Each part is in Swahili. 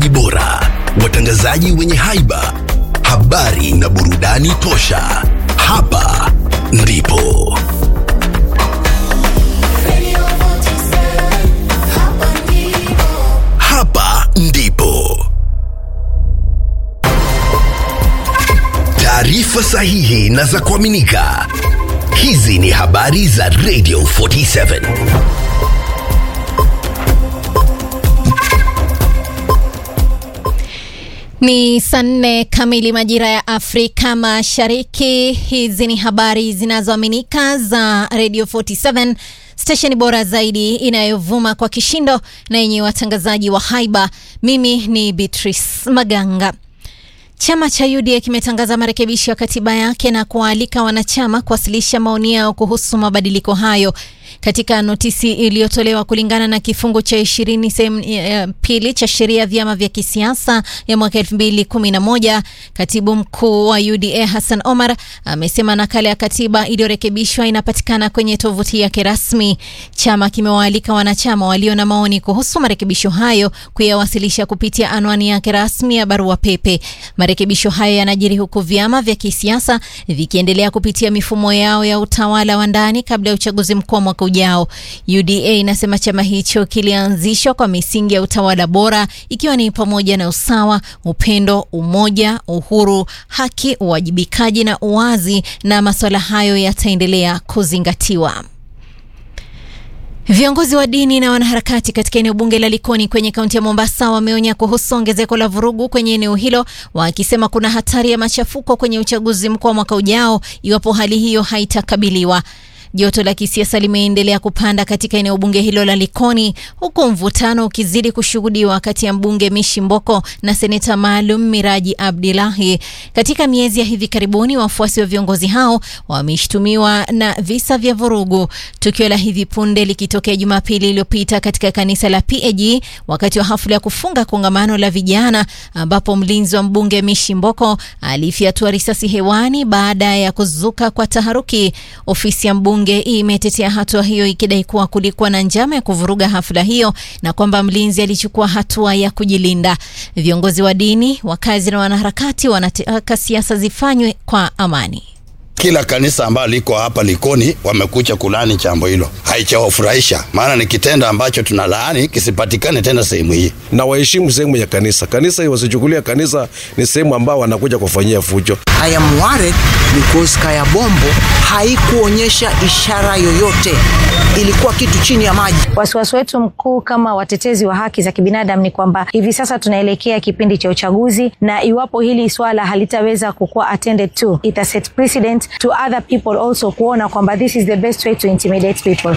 watangazaji bora, watangazaji wenye haiba, habari na burudani tosha. Hapa ndipo hapa ndipo taarifa sahihi na za kuaminika. Hizi ni habari za Radio 47. Ni saa nne kamili majira ya Afrika Mashariki. Hizi ni habari zinazoaminika za Radio 47, stesheni bora zaidi inayovuma kwa kishindo na yenye watangazaji wa haiba. Mimi ni Beatrice Maganga. Chama cha UDA kimetangaza marekebisho ya katiba yake na kuwaalika wanachama kuwasilisha maoni yao kuhusu mabadiliko hayo. Katika notisi iliyotolewa kulingana na kifungu cha ishirini sehemu ya pili cha sheria ya vyama vya kisiasa ya mwaka elfu mbili kumi na moja katibu mkuu wa UDA Hassan Omar amesema nakala ya katiba iliyorekebishwa inapatikana kwenye tovuti yake rasmi. Chama kimewaalika wanachama walio na maoni kuhusu marekebisho hayo kuyawasilisha kupitia anwani yake rasmi ya barua pepe. Marekebisho hayo yanajiri huku vyama vya kisiasa vikiendelea kupitia mifumo yao ya utawala wa ndani kabla ya uchaguzi mkuu wa mwaka ujao. UDA inasema chama hicho kilianzishwa kwa misingi ya utawala bora ikiwa ni pamoja na usawa, upendo, umoja, uhuru, haki, uwajibikaji na uwazi, na masuala hayo yataendelea kuzingatiwa. Viongozi wa dini na wanaharakati katika eneo bunge la Likoni kwenye kaunti ya Mombasa wameonya kuhusu ongezeko la vurugu kwenye eneo hilo, wakisema kuna hatari ya machafuko kwenye uchaguzi mkuu wa mwaka ujao iwapo hali hiyo haitakabiliwa. Joto la kisiasa limeendelea kupanda katika eneo bunge hilo la Likoni, huku mvutano ukizidi kushuhudiwa kati ya mbunge Mishi Mboko na seneta maalum Miraji Abdillahi. Katika miezi ya hivi karibuni, wafuasi wa viongozi hao wameshtumiwa na visa vya vurugu, tukio la hivi punde likitokea Jumapili iliyopita katika kanisa la PAG wakati wa hafla ya kufunga kongamano la vijana, ambapo mlinzi wa mbunge Mishi Mboko alifyatua risasi hewani baada ya kuzuka kwa taharuki. Ofisi ya mbunge imetetea hatua hiyo ikidai kuwa kulikuwa na njama ya kuvuruga hafla hiyo na kwamba mlinzi alichukua hatua ya kujilinda. Viongozi wa dini, wakazi na wanaharakati wanataka siasa zifanywe kwa amani. Kila kanisa ambalo liko hapa Likoni wamekucha kulani jambo hilo, haichawafurahisha maana ni kitendo ambacho tunalaani kisipatikane tena sehemu hii. na waheshimu sehemu ya kanisa. Kanisa wasichukulia kanisa ni sehemu ambao wanakuja kufanyia fujo. I am worried because Kaya Bombo haikuonyesha ishara yoyote, ilikuwa kitu chini ya maji. Wasiwasi wetu mkuu kama watetezi wa haki za kibinadamu ni kwamba hivi sasa tunaelekea kipindi cha uchaguzi, na iwapo hili swala halitaweza kukuwa attended to, ita set precedent to other people also kuona kwamba this is the best way to intimidate people.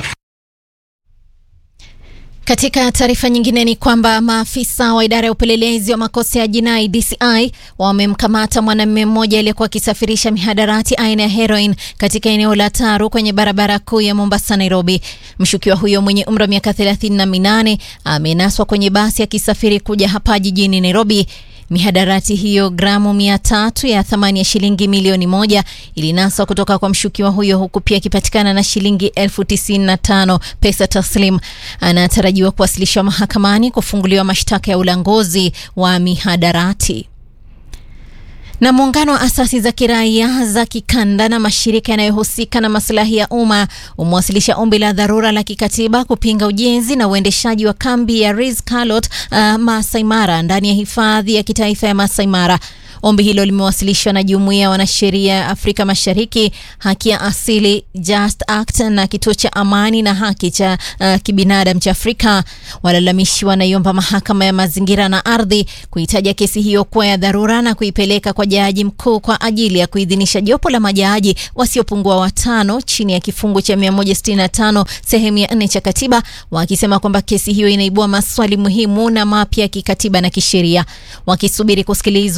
Katika taarifa nyingine ni kwamba maafisa wa idara ya upelelezi wa makosa ya jinai DCI wamemkamata mwanamume mmoja aliyekuwa akisafirisha mihadarati aina ya heroin katika eneo la Taru kwenye barabara kuu ya Mombasa Nairobi. Mshukiwa huyo mwenye umri wa miaka thelathini na minane amenaswa kwenye basi akisafiri kuja hapa jijini Nairobi. Mihadarati hiyo gramu mia tatu ya thamani ya shilingi milioni moja ilinaswa kutoka kwa mshukiwa huyo huku pia akipatikana na shilingi elfu tisini na tano pesa taslim. Anatarajiwa kuwasilishwa mahakamani kufunguliwa mashtaka ya ulanguzi wa mihadarati na muungano wa asasi za kiraia za kikanda na mashirika yanayohusika na maslahi ya umma umewasilisha ombi la dharura la kikatiba kupinga ujenzi na uendeshaji wa kambi ya Ris Carlot uh, Masai Mara ndani ya hifadhi ya kitaifa ya Masai Mara. Ombi hilo limewasilishwa na jumuiya ya wanasheria ya Afrika Mashariki, haki ya asili, Just Act na kituo cha amani na haki cha uh, kibinadamu cha Afrika. Walalamishi wanaiomba mahakama ya mazingira na ardhi kuitaja kesi hiyo kuwa ya dharura na kuipeleka kwa jaji mkuu kwa ajili ya kuidhinisha jopo la majaji wasiopungua watano chini ya kifungu cha 165 sehemu ya nne cha katiba, wakisema kwamba kesi hiyo inaibua maswali muhimu na mapya ya kikatiba na kisheria. Wakisubiri kusikilizwa na kuamua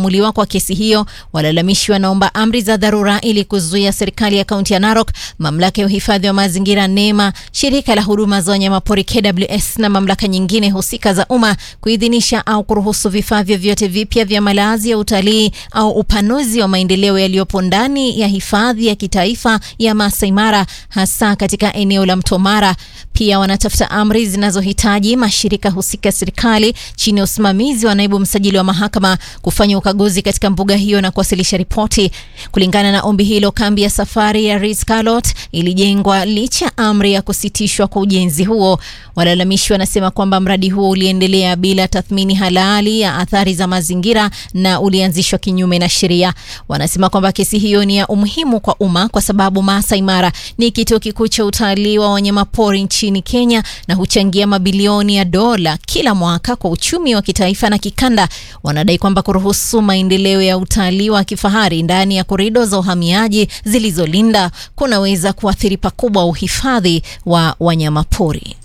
kuamuliwa kwa kesi hiyo, walalamishi wanaomba amri za dharura ili kuzuia serikali ya kaunti ya Narok, mamlaka ya uhifadhi wa mazingira NEMA, shirika la huduma za wanyamapori KWS na mamlaka nyingine husika za umma kuidhinisha au kuruhusu vifaa vyovyote vipya vya malazi ya utalii au upanuzi wa maendeleo yaliyopo ndani ya hifadhi ya kitaifa ya Masai Mara, hasa katika eneo la Mto Mara. Pia wanatafuta amri zinazohitaji mashirika husika ya serikali chini ya usimamizi wa naibu msajili wa mahakama kufanya ukaguzi katika mbuga hiyo na kuwasilisha ripoti. Kulingana na ombi hilo, kambi ya safari ya Ritz-Carlton ilijengwa licha ya amri ya kusitishwa kwa ujenzi huo. Walalamishi wanasema kwamba mradi huo uliendelea bila tathmini halali ya athari za mazingira na ulianzishwa kinyume na sheria. Wanasema kwamba kesi hiyo ni ya umuhimu kwa umma kwa sababu Masai Mara ni kituo kikuu cha utalii wa wanyamapori nchini Kenya na huchangia mabilioni ya dola kila mwaka kwa uchumi wa kitaifa na kikanda. Wanadai kwamba kuruhusu maendeleo ya utalii wa kifahari ndani ya korido za uhamiaji zilizolinda kunaweza kuathiri pakubwa uhifadhi wa wanyamapori.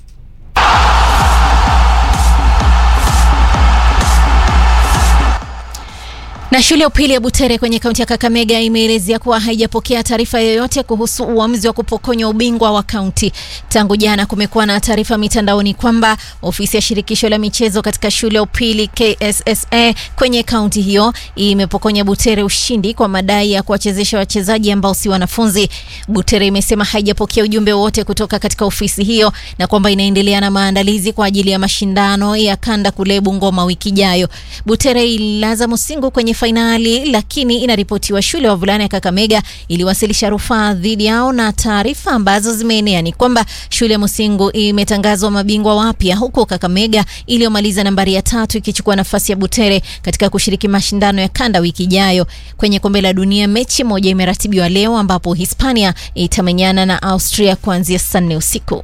Na shule ya upili ya Butere kwenye kaunti ya Kakamega imeelezea kuwa haijapokea taarifa yoyote kuhusu uamuzi wa kupokonywa ubingwa wa kaunti. Tangu jana kumekuwa na taarifa mitandaoni kwamba ofisi ya shirikisho la michezo katika shule ya upili KSSA kwenye kaunti hiyo imepokonya Butere ushindi kwa madai ya kuwachezesha wachezaji ambao si wanafunzi. Butere imesema haijapokea ujumbe wowote kutoka katika ofisi hiyo na kwamba inaendelea na maandalizi kwa ajili ya mashindano ya kanda kule Bungoma wiki ijayo. Butere ililaza Musingu kwenye fainali lakini inaripotiwa shule ya wavulana ya Kakamega iliwasilisha rufaa dhidi yao, na taarifa ambazo zimeenea ni kwamba shule ya Musingu imetangazwa mabingwa wapya, huku Kakamega iliyomaliza nambari ya tatu ikichukua nafasi ya Butere katika kushiriki mashindano ya kanda wiki ijayo. Kwenye kombe la dunia, mechi moja imeratibiwa leo ambapo Hispania itamenyana na Austria kuanzia saa nne usiku.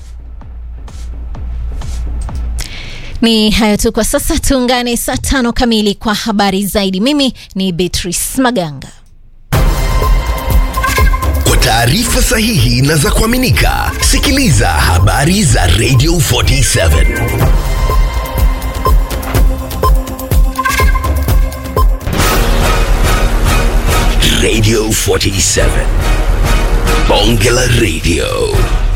Ni hayo tu kwa sasa, tuungane saa tano kamili kwa habari zaidi. Mimi ni Beatrice Maganga. Kwa taarifa sahihi na za kuaminika, sikiliza habari za Radio 47 Radio 47 Bonge la Radio